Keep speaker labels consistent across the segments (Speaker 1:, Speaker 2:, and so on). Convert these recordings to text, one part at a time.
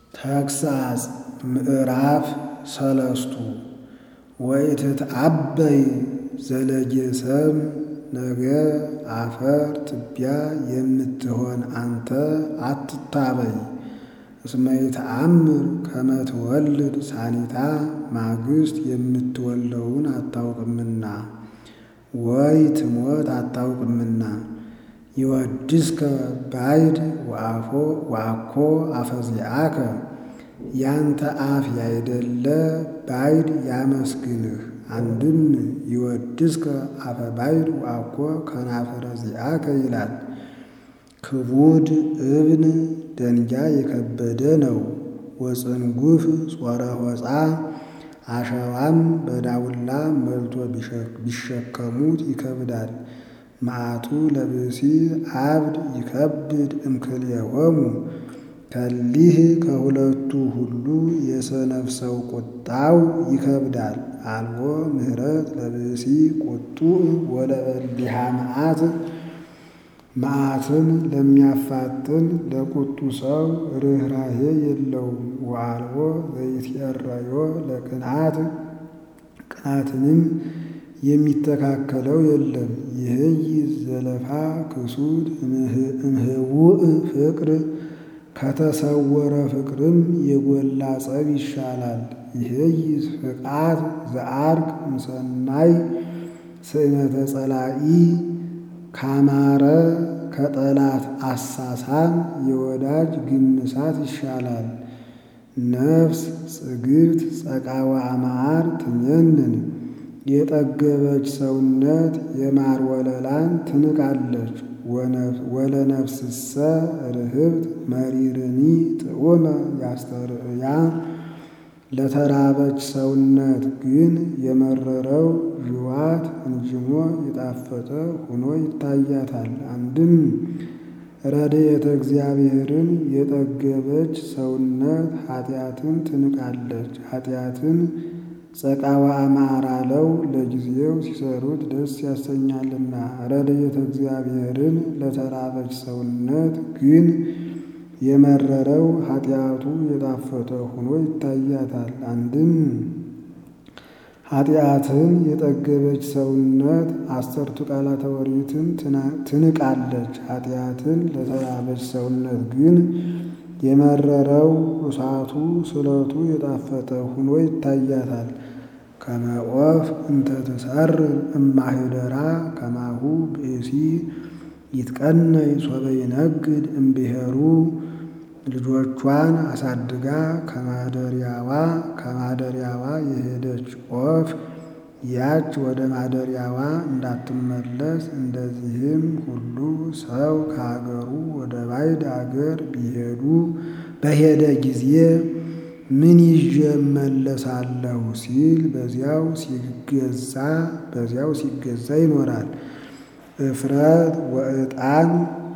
Speaker 1: ተግሣጽ ምዕራፍ ሰለስቱ ወኢትትዐበይ ዘለጌሰም ነገ አፈር ትቢያ የምትሆን አንተ አትታበይ። እስመ ይተአምር ከመ ትወልድ ሳኒታ ማግስት የምትወልደውን አታውቅምና ወይ ትሞት አታውቅምና። ይወድስከ ባይድ ወአኮ አፈዚአከ ያንተ አፍ ያይደለ ባይድ ያመስግንህ። አንድም ይወድስከ አፈ ባይድ ወአኮ ከናፈረ ዚአከ ይላል። ክቡድ እብን ደንጊያ የከበደ ነው። ወጽንጉፍ ጾረ ሆፃ አሸዋም በዳውላ መልቶ ቢሸከሙት ይከብዳል። መዓቱ ለብእሲ አብድ ይከብድ እምክልኤሆሙ ከሊህ ከሁለቱ ሁሉ የሰነፍ ሰው ቁጣው ይከብዳል። አልቦ ምህረት ለብእሲ ቁጡዕ ወለበሊሃ መዓት መዓትን ለሚያፋጥን ለቁጡ ሰው ርኅራኄ የለውም። ወአልቦ ዘይትዔረዮ ለቅንዓት ቅንዓትንም የሚተካከለው የለም። ይህይ ዘለፋ ክሱት እምህውእ ፍቅር ከተሰወረ ፍቅርም የጎላ ጸብ ይሻላል። ይህይ ፍቃት ዘአርግ እምሰናይ ስእመተ ጸላኢ ካማረ ከጠላት አሳሳም የወዳጅ ግምሳት ይሻላል። ነፍስ ጽግብት ጸቃወ አማር ትሜንን የጠገበች ሰውነት የማር ወለላን ትንቃለች። ወለነፍስሰ ርህብት መሪርኒ ጥዑመ ያስተርእያ ለተራበች ሰውነት ግን የመረረው ዥዋት እንጅሞ የጣፈጠ ሆኖ ይታያታል። አንድም ረድኤተ እግዚአብሔርን የጠገበች ሰውነት ኃጢአትን ትንቃለች። ኃጢአትን ጸቃዋ አማር አለው ለጊዜው ሲሰሩት ደስ ያሰኛልና። ረድኤተ እግዚአብሔርን ለተራበች ሰውነት ግን የመረረው ኃጢአቱ የጣፈጠ ሆኖ ይታያታል። አንድም ኃጢአትን የጠገበች ሰውነት አሰርቱ ቃላተ ኦሪትን ትንቃለች። ኃጢአትን ለተራበች ሰውነት ግን የመረረው እሳቱ ስለቱ የጣፈጠ ሆኖ ይታያታል። ከመ ዖፍ እንተ ትሰርር እማኅደራ ከማሁ ብእሲ ይትቀነይ ሶበ ይነግድ እምብሔሩ ልጆቿን አሳድጋ ከማደሪያዋ ከማደሪያዋ የሄደች ዖፍ ያች ወደ ማደሪያዋ እንዳትመለስ እንደዚህም ሁሉ ሰው ከሀገሩ ወደ ባዕድ አገር ቢሄዱ በሄደ ጊዜ ምን ይዤ እመለሳለሁ ሲል በዚያው ሲገዛ በዚያው ሲገዛ ይኖራል። እፍረት ወዕጣን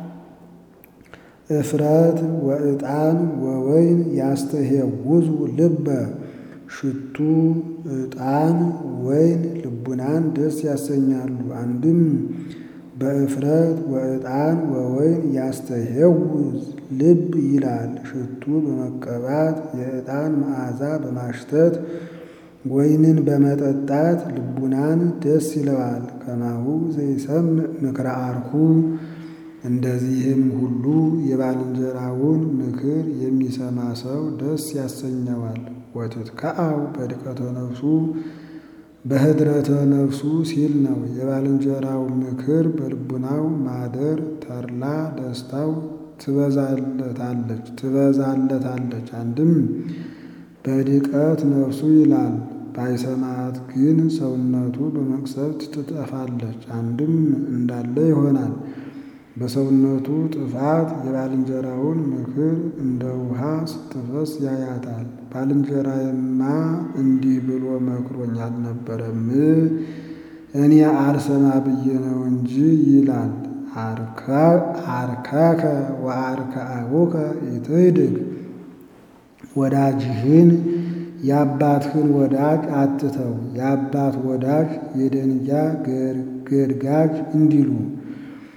Speaker 1: እፍረት ወዕጣን ወወይን ያስተሄውዙ ልበ ሽቱ ዕጣን ወይን ልቡናን ደስ ያሰኛሉ። አንድም በእፍረት ወዕጣን ወወይን ያስተሄውዝ ልብ ይላል። ሽቱ በመቀባት የዕጣን መዓዛ በማሽተት ወይንን በመጠጣት ልቡናን ደስ ይለዋል። ከማሁ ዘይሰምዕ ምክረ አርኩ እንደዚህም ሁሉ የባልንጀራውን ምክር የሚሰማ ሰው ደስ ያሰኘዋል። ወትትከአው በድቀተ ነፍሱ በህድረተ ነፍሱ ሲል ነው። የባልንጀራው ምክር በልቡናው ማደር ተድላ ደስታው ትበዛለታለች ትበዛለታለች። አንድም በድቀት ነፍሱ ይላል። ባይሰማት ግን ሰውነቱ በመቅሰፍት ትጠፋለች። አንድም እንዳለ ይሆናል። በሰውነቱ ጥፋት የባልንጀራውን ምክር እንደ ውሃ ስትፈስ ያያታል። ባልንጀራዬማ እንዲህ ብሎ መክሮኝ አልነበረም እኔ አልሰማ ብዬ ነው እንጂ ይላል። አርከከ ወአርከ አቡከ ኢትህድግ ወዳጅህን የአባትህን ወዳጅ አትተው፣ የአባት ወዳጅ የደንጊያ ገድጋጅ እንዲሉ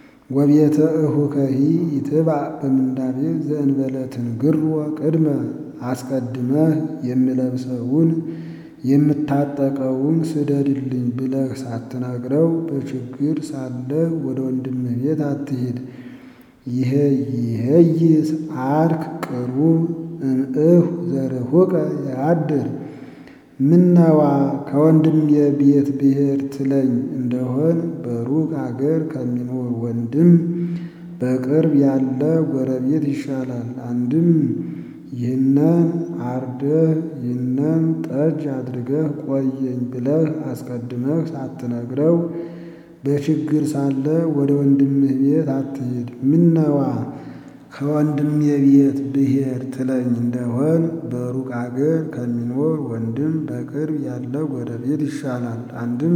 Speaker 1: ወቤተ እሁከሂ ይትባዕ በምንዳቤ ዘእንበለ ትንግሮ ቅድመ አስቀድመህ የምለብሰውን የምታጠቀውን ስደድልኝ ብለህ ሳትነግረው በችግር ሳለህ ወደ ወንድምህ ቤት አትሂድ። ይሄ ይሄይስ አርክ ቅሩብ እምእሁ ዘርሁቀ ያድር ምነዋ ከወንድሜ ቤት ብሄድ ትለኝ እንደሆን በሩቅ አገር ከሚኖር ወንድም በቅርብ ያለ ጎረቤት ይሻላል። አንድም ይህንን አርደህ ይህንን ጠጅ አድርገህ ቆየኝ ብለህ አስቀድመህ ሳትነግረው በችግር ሳለ ወደ ወንድምህ ቤት አትሂድ። ምነዋ ከወንድሜ ቤት ብሄድ ትለኝ እንደሆን በሩቅ አገር ከሚኖር ወንድም በቅርብ ያለ ጎረቤት ይሻላል። አንድም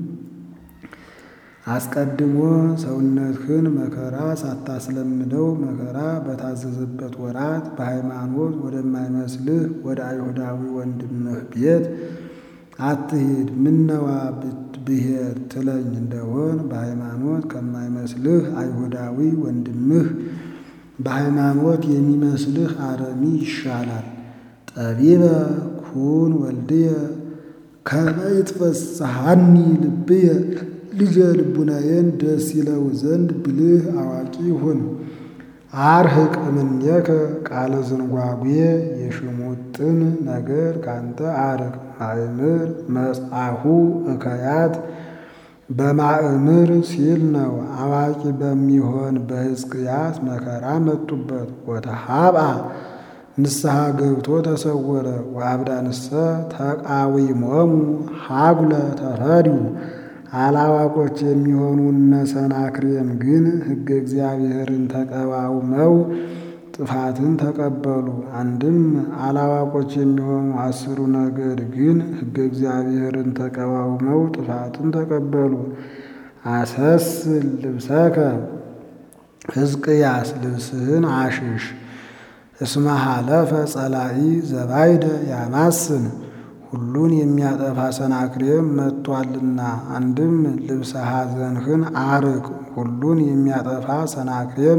Speaker 1: አስቀድሞ ሰውነትህን መከራ ሳታስለምደው መከራ በታዘዘበት ወራት በሃይማኖት ወደማይመስልህ ወደ አይሁዳዊ ወንድምህ ቤት አትሂድ። ምነዋ ብሄድ ትለኝ እንደሆን በሃይማኖት ከማይመስልህ አይሁዳዊ ወንድምህ በሃይማኖት የሚመስልህ አረሚ ይሻላል። ጠቢበ ኩን ወልድየ ከመ ይትፈስሐኒ ልብየ ልጄ ልቡናዬን ደስ ይለው ዘንድ ብልህ አዋቂ ሁን። አርህቅ እምኔከ ቃለ ዝንጓጉ የሽሙጥን ነገር ካንተ አርቅ። ማእምር መጽአሁ እከያት በማእምር ሲል ነው። አዋቂ በሚሆን በሕዝቅያስ መከራ መጡበት። ወተሃብአ ንስሐ ገብቶ ተሰወረ። ወአብዳንሰ ተቃዊሞሙ ሀጉለ ተፈድዩ አላዋቆች የሚሆኑ እነ ሰናክሬም ግን ሕገ እግዚአብሔርን ተቃዋምው ጥፋትን ተቀበሉ። አንድም አላዋቆች የሚሆኑ አስሩ ነገድ ግን ሕገ እግዚአብሔርን ተቃዋምው ጥፋትን ተቀበሉ። አሰስል ልብሰከ ሕዝቅያስ ልብስህን አሽሽ እስመ ሀለፈ ጸላኢ ዘባይደ ያማስን ሁሉን የሚያጠፋ ሰናክሬም መጥቷልና። አንድም ልብሰ ሐዘንህን አርቅ ሁሉን የሚያጠፋ ሰናክሬም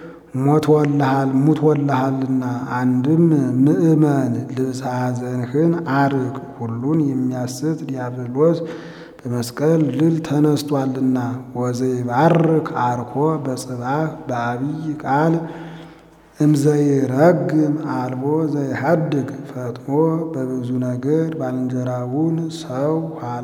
Speaker 1: ሙቶልሃልና። አንድም ምእመን ልብሰ ሐዘንህን አርቅ ሁሉን የሚያስት ዲያብሎስ በመስቀል ልል ተነስቷልና። ወዘይባርክ አርኮ በጽባህ በአብይ ቃል እምዘይረግም አልቦ ዘይሃድግ ፈጥኖ በብዙ ነገር ባልንጀራውን ሰው ኋላ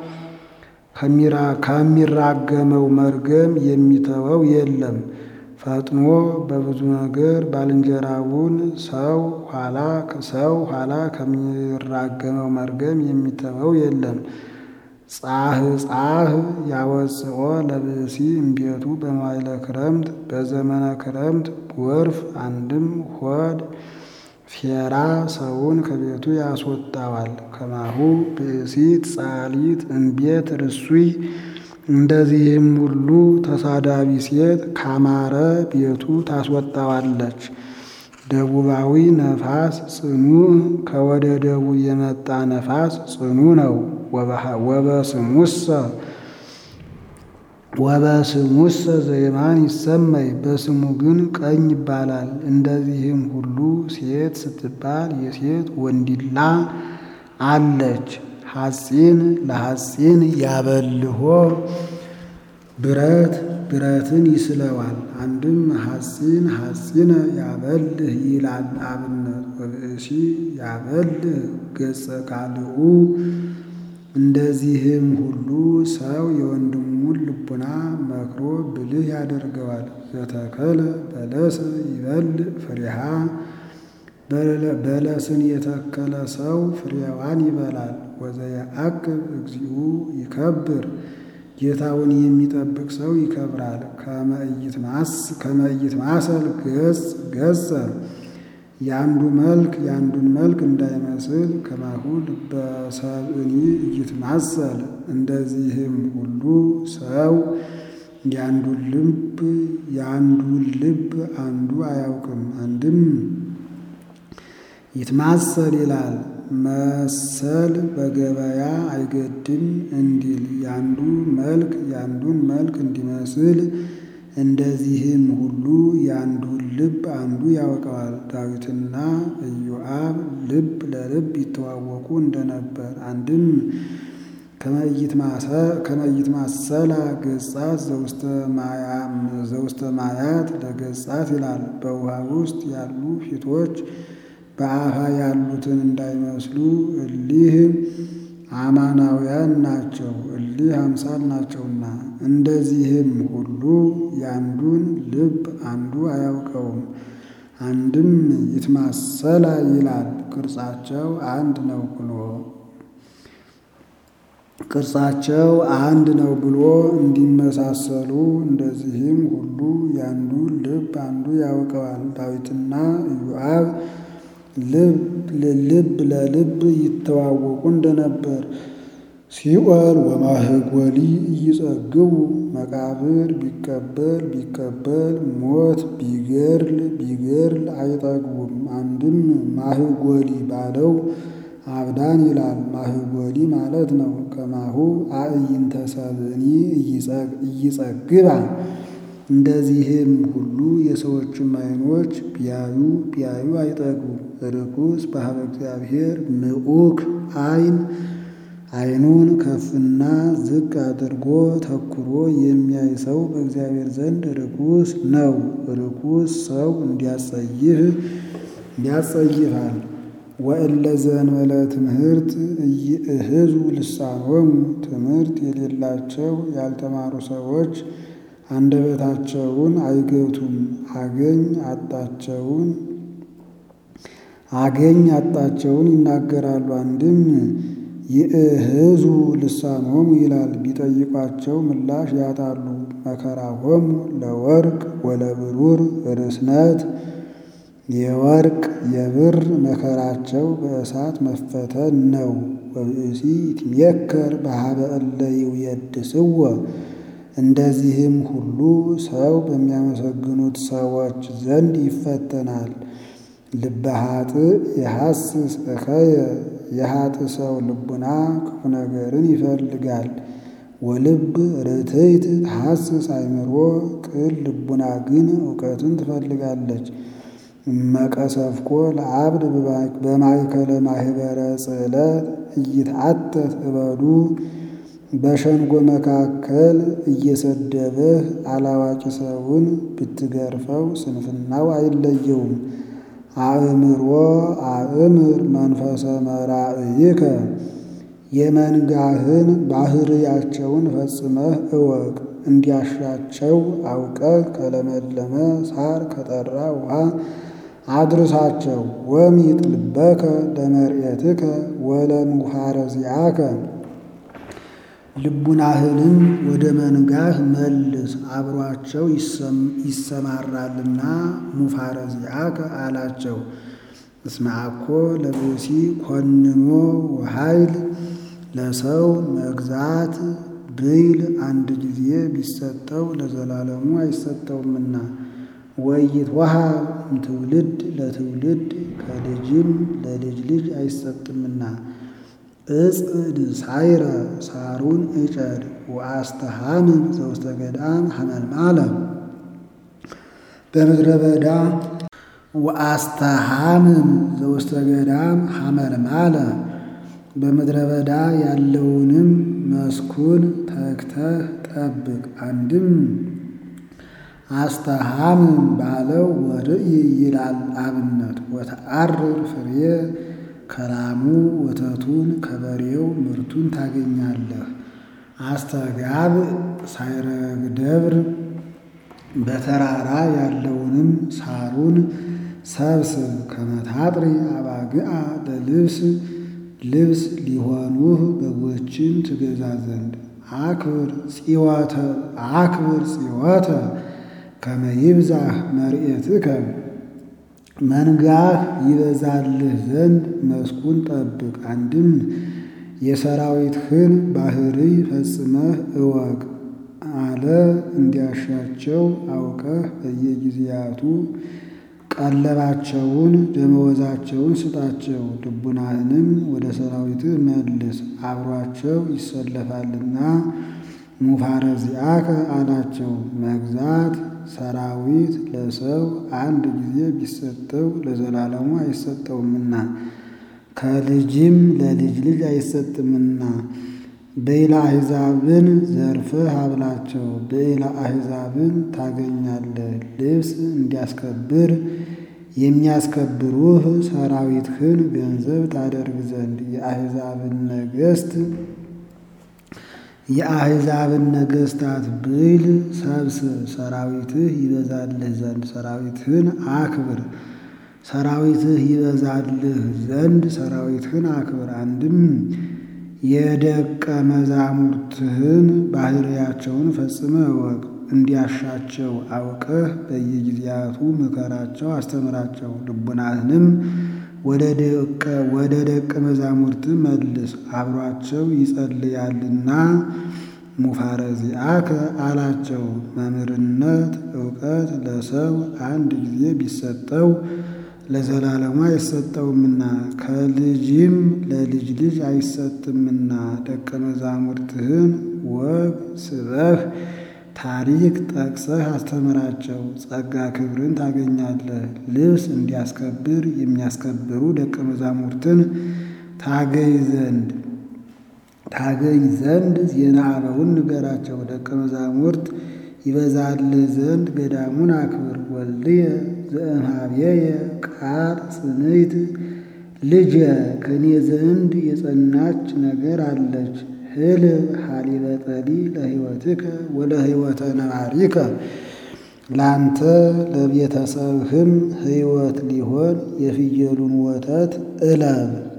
Speaker 1: ከሚራገመው መርገም የሚተወው የለም። ፈጥኖ በብዙ ነገር ባልንጀራውን ሰው ኋላ ሰው ኋላ ከሚራገመው መርገም የሚተወው የለም። ጻህ ጻህ ያወፅኦ ለብእሲ እምቤቱ በመዋዕለ ክረምት በዘመነ ክረምት ጎርፍ አንድም ሆድ ፌራ ሰውን ከቤቱ ያስወጣዋል። ከማሁ ብእሲት ጻሊት እምቤት ርሱይ እንደዚህም ሁሉ ተሳዳቢ ሴት ካማረ ቤቱ ታስወጣዋለች። ደቡባዊ ነፋስ ጽኑ ከወደ ደቡብ የመጣ ነፋስ ጽኑ ነው። ወበስሙሰ ወበስሙሰ ዘይማን ይሰመይ በስሙ ግን ቀኝ ይባላል። እንደዚህም ሁሉ ሴት ስትባል የሴት ወንዲላ አለች። ሐፂን ለሐፂን ያበልሆ ብረት ብረትን ይስለዋል። አንድም ሐፂን ሐፂነ ያበልህ ይላል አብነት ወብእሲ ያበልህ ገጸ ካልኡ እንደዚህም ሁሉ ሰው የወንድሙን ልቡና መክሮ ብልህ ያደርገዋል። ዘተከለ በለሰ ይበልዕ ፍሬሃ በለስን የተከለ ሰው ፍሬዋን ይበላል። ወዘየዐቅብ እግዚኡ ይከብር ጌታውን የሚጠብቅ ሰው ይከብራል። ከመ ኢይትማሰል ገጽ ገጸ የአንዱ መልክ የአንዱን መልክ እንዳይመስል ከማሁ ልበ ሰብእኒ ኢይትማሰል እንደዚህም ሁሉ ሰው የአንዱን ልብ የአንዱን ልብ አንዱ አያውቅም። አንድም ይትማሰል ይላል መሰል በገበያ አይገድም እንዲል የአንዱ መልክ የአንዱን መልክ እንዲመስል እንደዚህም ሁሉ የአንዱን ልብ አንዱ ያውቀዋል። ዳዊትና ኢዮአብ ልብ ለልብ ይተዋወቁ እንደነበር አንድም ከመይት ማሰላ ገጻት ዘውስተ ማያት ለገጻት ይላል። በውሃ ውስጥ ያሉ ፊቶች በአፋ ያሉትን እንዳይመስሉ እሊህ አማናውያን ናቸው፣ እሊህ አምሳል ናቸውና። እንደዚህም ሁሉ ያንዱን ልብ አንዱ አያውቀውም። አንድም ይትማሰላ ይላል ቅርጻቸው አንድ ነው ብሎ ቅርጻቸው አንድ ነው ብሎ እንዲመሳሰሉ እንደዚህም ሁሉ ያንዱን ልብ አንዱ ያውቀዋል። ዳዊትና ኢዮአብ ልብ ለልብ ይተዋወቁ እንደነበር ሲኦል ወማህጎሊ እይጸግቡ መቃብር ቢቀበል ቢቀበል ሞት ቢገርል ቢገርል አይጠግቡም። አንድም ማህጎሊ ባለው አብዳን ይላል። ማህጎሊ ማለት ነው። ከማሁ አእይንተ ሰብእኒ እይጸግባ እንደዚህም ሁሉ የሰዎችም ዓይኖች ቢያዩ ቢያዩ አይጠግቡም። ርኩስ በሀበ እግዚአብሔር ምዑክ ዓይን ዓይኑን ከፍና ዝቅ አድርጎ ተኩሮ የሚያይ ሰው በእግዚአብሔር ዘንድ ርኩስ ነው። ርኩስ ሰው እንዲያጸይፍ ያጸይፋል። ወእለ ዘእንበለ ትምህርት እይእህዙ ልሳኖሙ ትምህርት የሌላቸው ያልተማሩ ሰዎች አንደበታቸውን አይገቱም። አገኝ አጣቸውን አገኝ አጣቸውን ይናገራሉ። አንድም ይእህዙ ልሳኖሙ ይላል። ቢጠይቋቸው ምላሽ ያጣሉ። መከራሆሙ ለወርቅ ወለብሩር ርስነት የወርቅ የብር መከራቸው በእሳት መፈተን ነው። ወብእሲ ይትሜከር በሀበ እለ ይውየድስዎ እንደዚህም ሁሉ ሰው በሚያመሰግኑት ሰዎች ዘንድ ይፈተናል። ልበ ኃጥእ የሐስስ እከየ የኃጥእ ሰው ልቡና ክፉ ነገርን ይፈልጋል። ወልብ ርትዕት ተሐስስ አእምሮ ቅን ልቡና ግን እውቀትን ትፈልጋለች። መቀሰፍኮ ለአብድ በማእከለ ማህበረ ጽዕለት እይትዓተት እበዱ በሸንጎ መካከል እየሰደበህ አላዋቂ ሰውን ብትገርፈው ስንፍናው አይለየውም። አእምሮ አእምር መንፈሰ መራእይከ የመንጋህን ባህርያቸውን ፈጽመህ እወቅ። እንዲያሻቸው አውቀህ ከለመለመ ሳር ከጠራ ውሃ አድርሳቸው። ወሚጥ ልበከ ለመርኤትከ ወለምውሃረ ዚአከ ልቡናህንም ወደ መንጋህ መልስ አብሯቸው ይሰማራልና ሙፋረ ዚአከ አላቸው። እስመ አኮ ለብእሲ ኮንኖ ወኃይል ለሰው መግዛት ብይል አንድ ጊዜ ቢሰጠው ለዘላለሙ አይሰጠውምና ወይትወሀብ እምትውልድ ለትውልድ ከልጅም ለልጅ ልጅ አይሰጥምና። እጽድ ሳይረ ሳሩን እጨድ ወአስተሃምን ዘውስተ ገዳም ሐመልማለ በምድረ በዳ ወአስተሃምን ዘውስተ ገዳም ሐመልማለ በምድረ በዳ ያለውንም መስኩን ተግተህ ጠብቅ። አንድም አስተሃምን ባለው ወርእይ ይላል አብነት ወተአርር ፍሬ ከላሙ ወተቱን ከበሬው ምርቱን ታገኛለህ። አስተጋብ ሳይረግ ደብር በተራራ ያለውንም ሳሩን ሰብስብ። ከመታጥሪ አባግዓ ለልብስ ልብስ ሊሆኑህ በጎችን ትገዛ ዘንድ አክብር ጽወተ አክብር ጽወተ ከመ ይብዛህ መርኤትከ መንጋህ ይበዛልህ ዘንድ መስኩን ጠብቅ። አንድም የሰራዊትህን ባሕርይ ፈጽመህ እወቅ አለ። እንዲያሻቸው አውቀህ በየጊዜያቱ ቀለባቸውን ደመወዛቸውን ስጣቸው። ልቡናህንም ወደ ሰራዊትህ መልስ አብሯቸው ይሰለፋልና። ሙፋረ ዚአከ አላቸው። መግዛት ሰራዊት ለሰው አንድ ጊዜ ቢሰጠው ለዘላለሙ አይሰጠውምና። ከልጅም ለልጅ ልጅ አይሰጥምና ብዕለ አሕዛብን ዘርፈህ አብላቸው፣ ብዕለ አሕዛብን ታገኛለህ። ልብስ እንዲያስከብር የሚያስከብሩህ ሰራዊትህን ገንዘብ ታደርግ ዘንድ የአሕዛብን ነገሥት የአሕዛብን ነገሥታት ብዕል ሰብስብ፣ ሰራዊትህ ይበዛልህ ዘንድ ሰራዊትህን አክብር። ሰራዊትህ ይበዛልህ ዘንድ ሰራዊትህን አክብር። አንድም የደቀ መዛሙርትህን ባሕርያቸውን ፈጽመህ እወቅ። እንዲያሻቸው አውቀህ በየጊዜያቱ ምከራቸው፣ አስተምራቸው። ልቡናህንም ወደ ደቀ መዛሙርት መልስ፣ አብሯቸው ይጸልያልና። ሙፋረዚአከ አላቸው። መምህርነት እውቀት ለሰው አንድ ጊዜ ቢሰጠው ለዘላለሙ አይሰጠውምና ከልጅም ለልጅ ልጅ አይሰጥምና ደቀ መዛሙርትህን ወግ ስበህ ታሪክ ጠቅሰህ አስተምራቸው። ጸጋ ክብርን ታገኛለህ። ልብስ እንዲያስከብር የሚያስከብሩ ደቀ መዛሙርትን ታገኝ ዘንድ ታገኝ ዘንድ ዜና አበውን ንገራቸው። ደቀ መዛሙርት ይበዛልህ ዘንድ ገዳሙን አክብር። ወልድየ ዘእምኀቤየ ቃል ጽንዕት ልጄ ከኔ ዘንድ የጸናች ነገር አለች። ህልብ ሀሊበ ጠሊ ለሕይወትከ ወለሕይወተ ነባሪከ ላንተ ለቤተሰብህም ሕይወት ሊሆን የፍየሉን ወተት እለብ።